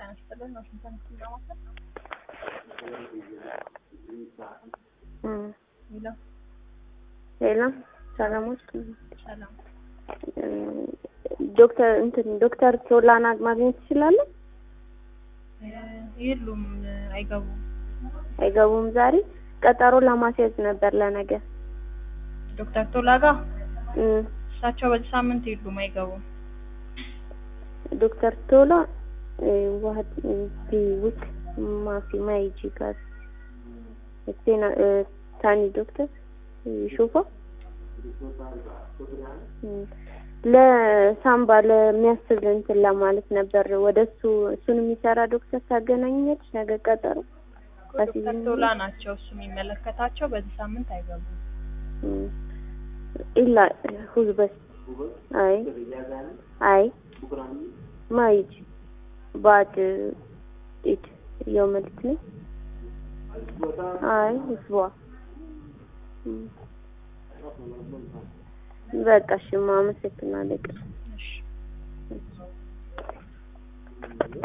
ጤና ይስጥልን ዋሽንግተን ዲሲ ለማለት ሄሎ ሌላ ሰላሞች ሰላም ዶክተር እንትን ዶክተር ቶላና ማግኘት ትችላለህ? የሉም አይገቡም አይገቡም። ዛሬ ቀጠሮ ለማስያዝ ነበር ለነገ። ዶክተር ቶላ ጋር እም፣ እሳቸው በዚህ ሳምንት የሉም አይገቡም ዶክተር ቶላ ዋህድ ቢውክ ማፊ ማይጂ ጋር እቴና ታኒ ዶክተር ሹፋ ለሳምባ ለሚያስብ እንትን ለማለት ነበር። ወደ እሱ እሱን የሚሰራ ዶክተር ታገናኘች ነገ ቀጠሮ ዶክተር ቶላ ናቸው እሱ የሚመለከታቸው በዚህ ሳምንት አይገቡም እም፣ ኢላ ሁዝበስ አይ አይ ማይጅ ባድ ኢድ የውመልት ነው አይ ህዝቧ በቃ እሺ፣ አመሰግናለሁ። እሺ